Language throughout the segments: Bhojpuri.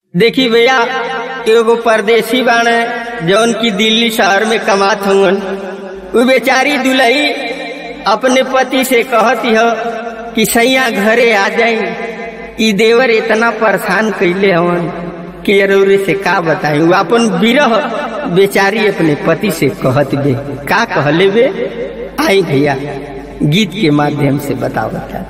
देखी भैया एगो परदेसी बाणे जौन की दिल्ली शहर में कमात हवन उ बेचारी दुलही अपने पति से कहती हो कि सैया घरे आ जाई ई देवर इतना परेशान कैले हवन कि अरौरे से का बताई उ अपन विरह बेचारी अपने पति से कहत बे का कहले बे आई भैया गीत के माध्यम से बताओ बता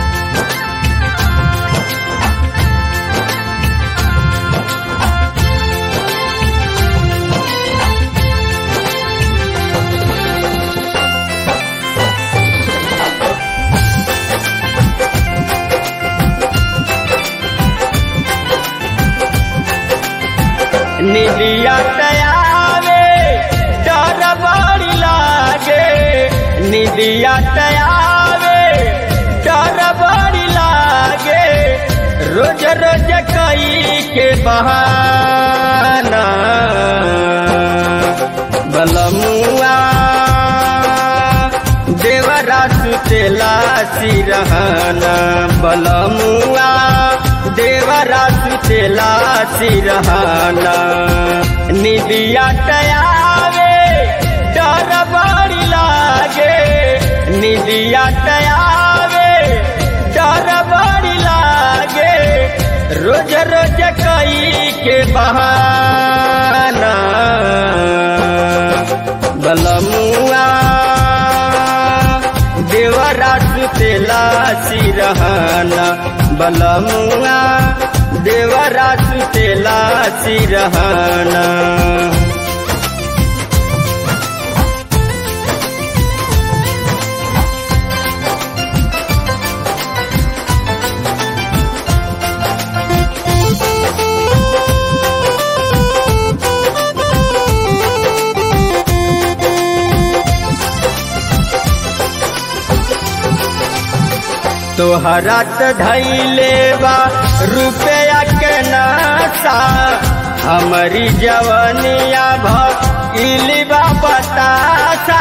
निदिया तयावे डर बड़ी लागे निदिया तयावे डर बड़ी लागे रोज रोज कई के बहाना बलमुआ देवरा सुतेला सिरहना बलमुआ देवरा सुतेला सिरहना निदिया टयावे डर बड़ी लागे निदिया टयावे डर बड़ी लागे रोज रोज कई के बहाना बलमुआ देवरा सुतेला सिरहना बलमुआ देवरा सुतेला सिरहना तोहरा त धैले बा रुपया के नासा हमारी जवनिया भइली बा बतासा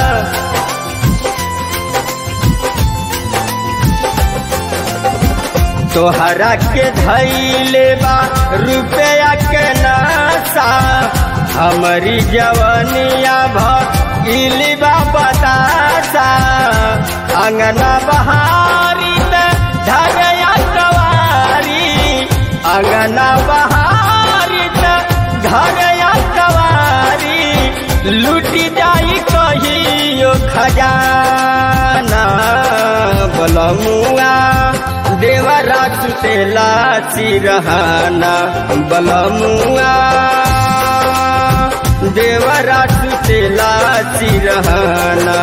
तोहरा के धैले बा रुपया के नासा हमारी जवनिया भइली बा बतासा अंगना बहारी धरया कवारी अंगना बहारी धरया कवारी लूटी जाई कहियो खजाना बलमुआ देवरा सुतेला सिरहाना बलमुआ देवरा सुतेला सिरहाना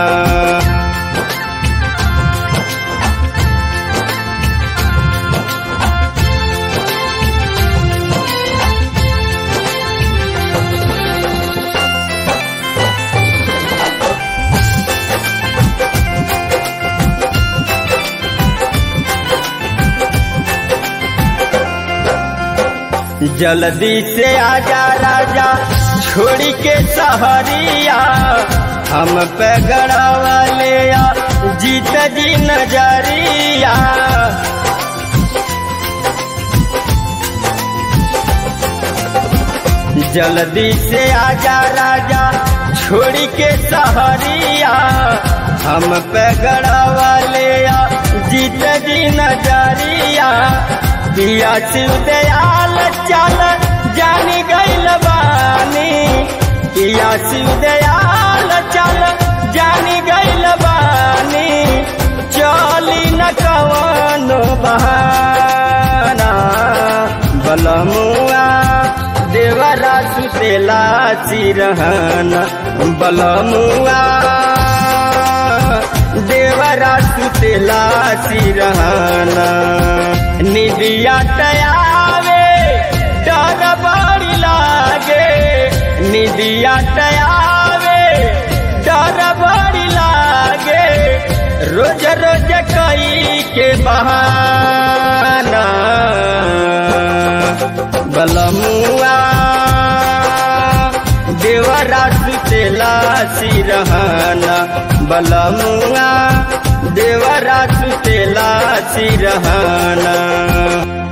जल्दी से आजा राजा छोड़ी के सहरिया हम पे गड़ावा ले जीत जी नजरिया जल्दी से आजा राजा छोड़ी के सहरिया हम पे गड़ावा ले जीत जी नजरिया दिया शिव दयाल चल जानी गैल बानी दिया शिव दयाल चल जानी गैल बानी चली न कवनो बहाना बलमुआ देवरा सुतेला सिरहना बलमुआ देवरा सुतेला सिरहना निदिया टयावे डर बड़ी लागे निदिया टयावे डर बड़ी लागे रोज रोज कई के बहाना बलमुआ देवरा सुतेला सिरहना बलमुआ देवरा सुतेला सिरहना